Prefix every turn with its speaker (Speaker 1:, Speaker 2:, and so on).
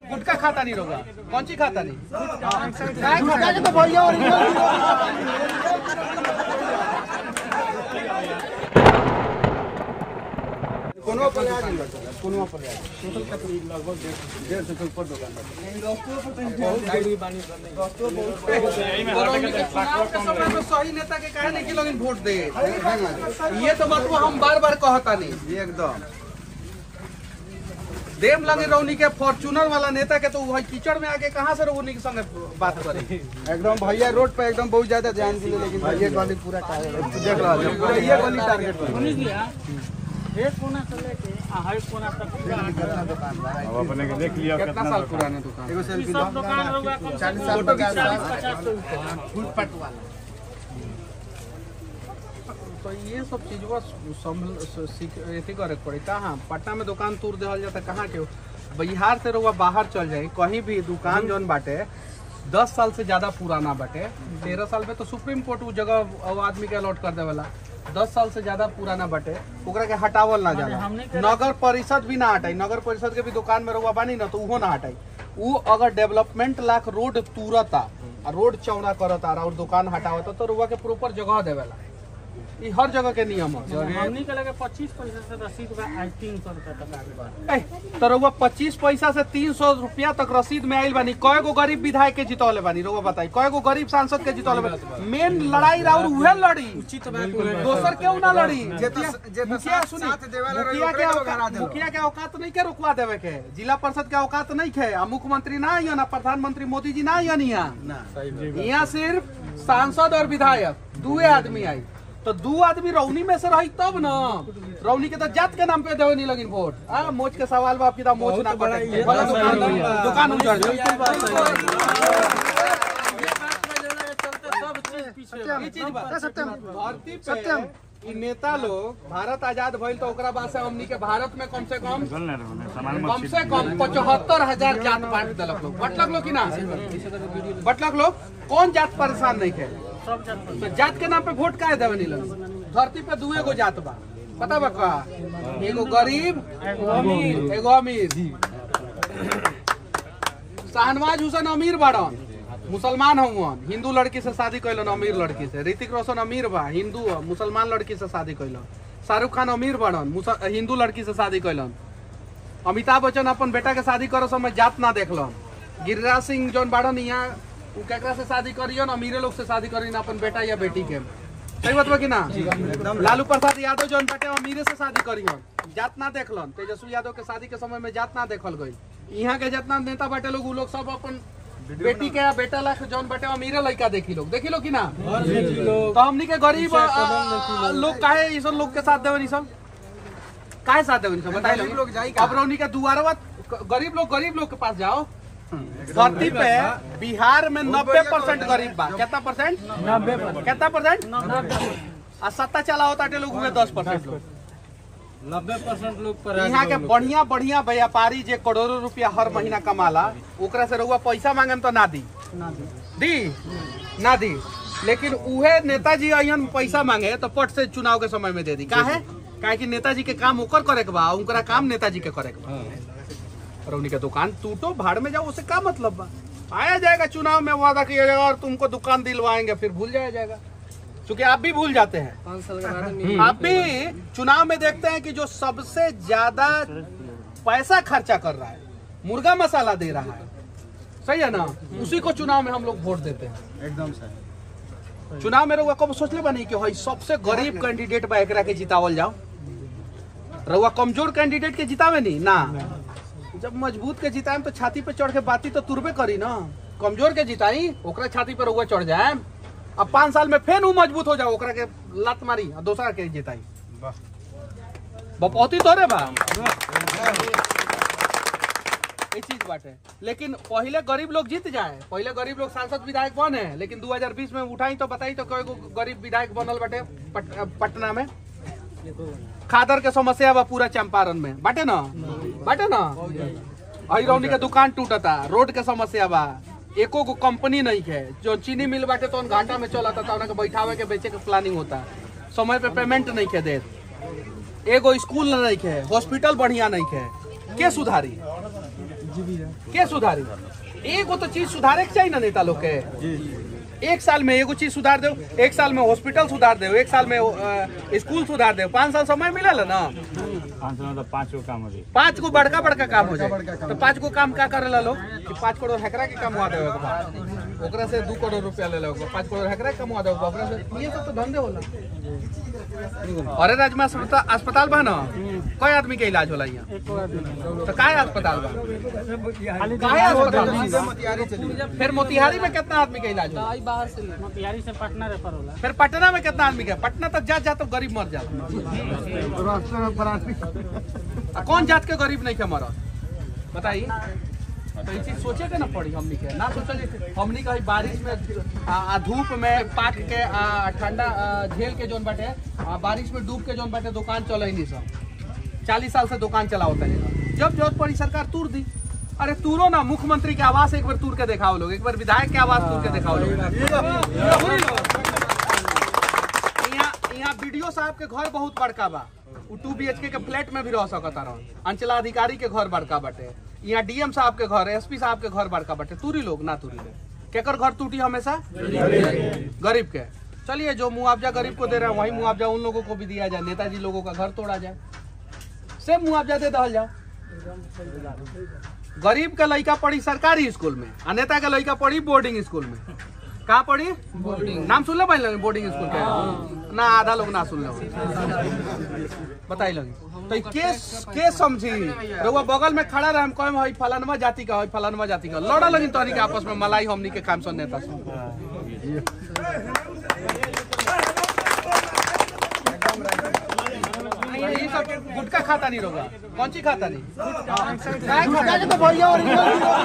Speaker 1: गुटखा खाता नहीं रोगा कौन सी खाता नहीं काय खाता के तो भैया कोनो पर आ गइल बा कोनो पर आ गइल टोटल कितनी लगभग डेढ़ सौ के ऊपर दुकान बा सही नेता के काहे नहीं कि लोग वोट दे ये तो बात हम बार बार कहता नहीं एकदम देव लगे रौनी के फॉर्चूनर वाला नेता के तो वही कीचड़ में आके कहाँ से रौनी के संगे बात करे
Speaker 2: एकदम भैया रोड पे एकदम बहुत ज्यादा ध्यान दिले लेकिन भैया गली पूरा काहे देख रहा है पूरा ये गली टारगेट पर
Speaker 3: अब अपने के देख लिया
Speaker 1: कितना साल पुराना दुकान
Speaker 2: एगो सेल्फी दो 40 साल पचास साल
Speaker 1: तो ये सब चीजवा संभल सीख एथी करे के पड़ी कहाँ पटना में दुकान तोड़ देहल जाता कहाँ के बिहार से रहुआ बाहर चल जाए कहीं भी दुकान जौन बाटे दस साल से ज्यादा पुराना बाटे तेरह साल में तो सुप्रीम कोर्ट उ जगह वो आदमी के अलॉट कर देवेला दस साल से ज्यादा पुराना बाटे ओकरा के हटावल ना जाला नगर परिषद भी ना हटाई नगर परिषद के भी दुकान में रहुआ बानी ना तो उहो ना हटाई उ अगर डेवलपमेंट लाख रोड तुरता आ रोड चौड़ा करता और दुकान हटावता तो रहुआ के प्रॉपर जगह देवेला ई हर जगह के नियम है
Speaker 4: हमनी के लगे पच्चीस पैसा से रसीद बा आज तीन सौ रुपया तक आगे बा
Speaker 1: ए, तो रउआ पच्चीस पैसा से तीन सौ रुपया तक रसीद में आइल बानी कय गो गरीब विधायक के जितौले बानी रउआ बताई कय गो गरीब सांसद के जितौले बानी मेन लड़ाई राउर उहे लड़ी दोसर क्यों ना लड़ी मुखिया सुनी मुखिया के औकात मुखिया के औकात नहीं के रुकवा देवे के जिला परिषद के औकात नहीं के आ मुख्यमंत्री ना आइयो ना प्रधानमंत्री मोदी जी ना आइयो यहाँ यहाँ सिर्फ सांसद और विधायक दुए आदमी आई तो दू आदमी रौनी में से रही तब न रौनी के तो जात के नाम पे देवे नहीं लगिन वोट आ मोच के सवाल बाप की तो मोच ना कटे भले दुकान दुकान उजड़ जाए ई चीज बा धरती पे ई नेता लोग भारत आजाद भइल तो ओकरा बाद से हमनी के भारत में कम से कम
Speaker 3: चल ना रहो सामान मत
Speaker 1: कम से कम पचहत्तर हजार जात बांट दिलक लोग बटलक लोग कि ना बटलक लोग कौन जात परेशान नहीं थे तो जात के नाम पे वोट काहे देवे नहीं लगे धरती पे दुए गो जात बा पता बा का एगो गरीब एगो अमीर शाहनवाज हुसैन अमीर बाड़न मुसलमान हवन हिंदू लड़की से शादी कैलन अमीर लड़की से ऋतिक रोशन अमीर बा हिंदू ह, मुसलमान लड़की से शादी कैलन शाहरुख खान अमीर बाड़न मुस- हिंदू लड़की से शादी कैलन अमिताभ बच्चन अपन बेटा के शादी करो समय जात ना देखलन गिरिराज सिंह जौन बाड़न यहाँ उ केकरा से शादी करियन अमीरे लोग से शादी करियन अपन बेटा या बेटी के सही बात बा कि ना लालू प्रसाद यादव जौन बेटे अमीरे से शादी करियन जात ना देखलन तेजस्वी यादव के शादी के समय में जात ना देखल गई यहाँ के जितना नेता बाटे लोग उ लोग सब अपन बेटी के या बेटा ला के जौन बेटे अमीरे लड़का देखी लोग देखी लो कि ना तो हमनी के गरीब आ, आ, लोग काहे ई सब लोग के साथ देवन ई सब काहे साथ देवन ई सब बताई
Speaker 2: गरीब लोग जाई
Speaker 1: लोग अब रौनी के दुआरवा गरीब लोग गरीब लोग के पास जाओ धरती पे बिहार में नब्बे परसेंट गरीब बा कितना परसेंट नब्बे कितना परसेंट आ सत्ता चला होता लोग हुए दस परसेंट लोग
Speaker 4: नब्बे परसेंट लोग पर
Speaker 1: यहाँ के बढ़िया बढ़िया व्यापारी जे करोड़ों रुपया हर महीना कमाला ओकरा से रउआ पैसा मांगे तो ना दी दी ना दी लेकिन उहे नेताजी अयन पैसा मांगे तो पट से चुनाव के समय में दे दी काहे काहे कि नेताजी के काम ओकर करे के बा उनकरा काम नेताजी के करे के बा और उन्हीं का दुकान टूटो भाड़ में जाओ उससे क्या मतलब बा आया जाएगा चुनाव में वादा किया जाएगा और तुमको दुकान दिलवाएंगे फिर भूल जाया जाएगा क्योंकि आप भी भूल जाते हैं
Speaker 4: पाँच साल के बाद
Speaker 1: आप भी चुनाव में देखते हैं कि जो सबसे ज्यादा पैसा खर्चा कर रहा है मुर्गा मसाला दे रहा है सही है ना उसी को चुनाव में हम लोग वोट देते हैं
Speaker 2: एकदम सही
Speaker 1: चुनाव में रउआ कब सोचले बनी कि हई सबसे गरीब कैंडिडेट बा एकरा के जितावल जाओ रउआ कमजोर कैंडिडेट के जितावे नहीं ना जब मजबूत के जिताएम तो छाती पे चढ़ के बाती तो तुरबे करी ना कमजोर के जिताई ओकरा छाती पे रउआ चढ़ जाए अब पाँच साल में फेन उ मजबूत हो जाओ ओकरा के लात मारी आ दोसरा के जिताई बपौती तोरे बा ये चीज बाटे लेकिन पहले गरीब लोग जीत जाए पहले गरीब लोग सांसद विधायक बने लेकिन 2020 में उठाई तो बताई तो कई गो गरीब विधायक बनल बाटे पट, पटना में खादर के समस्या बा पूरा चंपारण में बाटे ना बाटे ना अही रौनी के दुकान टूटता रोड के समस्या बा एको गो कंपनी नहीं है जो चीनी मिल बाटे तो घाटा में चलता था उनके बैठावे के बेचे के प्लानिंग होता समय पे पेमेंट नहीं के देत एगो स्कूल नहीं है हॉस्पिटल बढ़िया नहीं है के सुधारी के सुधारी एगो तो चीज सुधारे के चाहिए ना नेता लोग के एक साल में एगो चीज सुधार दो एक साल में हॉस्पिटल सुधार दो एक साल में अ, स्कूल सुधार दो पाँच साल समय मिलल है ना
Speaker 3: पाँच सौ मतलब पाँच गो काम हो जाए
Speaker 1: पाँच गो बड़का बड़का काम हो जाए तो पाँच गो काम का करे ला लोग कि पाँच करोड़ हेकरा के कमवा देवे के बाद ओकरा से दू करोड़ रुपया ले लो पाँच करोड़ हेकरा के कमवा देवे ओकरा से ये सब तो धंधे होला अरे राज्य में अस्पताल अस्पताल बा ना कई आदमी के इलाज होला यहाँ
Speaker 4: एक आदमी
Speaker 1: तो काय अस्पताल बा
Speaker 4: खाली
Speaker 1: काहे अस्पताल बा?
Speaker 2: सीधे मोतिहारी चली
Speaker 1: फिर मोतिहारी में कितना आदमी का इलाज होला
Speaker 4: मोतिहारी से पटना रेफर होला
Speaker 1: फिर पटना में कितना आदमी का पटना तक जा जा तो गरीब मर जाता आ, कौन जात के गरीब नहीं के मरत बताइए तो ये चीज सोचे के ना पड़ी हमनी के ना सोचल जे हमनी के बारिश में आ, आ, धूप में पाक के आ, ठंडा आ, झेल के जोन बाटे आ, बारिश में डूब के जोन बाटे दुकान चले नहीं सब चालीस साल से दुकान चलावता है जब जरूरत पड़ी सरकार तूर दी अरे तूरो ना मुख्यमंत्री के आवास एक बार तूर के दिखाओ लोग एक बार विधायक के आवास तूर के दिखाओ लोग पूरी लोग। यहाँ यहाँ बीडीओ साहब के घर बहुत बड़का बा उ two B H K flat में भी रह सकता रह अंचलाधिकारी के घर बड़का बाटे यहाँ डीएम साहब के घर एसपी साहब के घर बड़का बाटे तूरी लोग ना तूरी लोग केकर घर टूटी हमेशा गरीब के चलिए जो मुआवजा गरीब को दे रहे हैं वही मुआवजा उन लोगों को भी दिया जाए नेताजी लोगों का घर तोड़ा जाए सेम मुआवजा दे दहल जाओ गरीब का लड़का पढ़ी सरकारी स्कूल में आ नेता का लड़का पढ़ी बोर्डिंग स्कूल में कहाँ पढ़ी बोर्डिंग नाम सुन ले पहले बोर्डिंग स्कूल के ना आधा लोग ना सुन ले बताई लगी तो केस के समझी रउआ बगल में खड़ा रहे हम कहे हई फलानवा जाति का हई फलानवा जाति का लड़ा लगी तोहरी के आपस में मलाई हमनी के काम सुन नेता सुन ये सब गुटखा खाता नहीं रोगा कौन सी खाता नहीं काय खाता नहीं?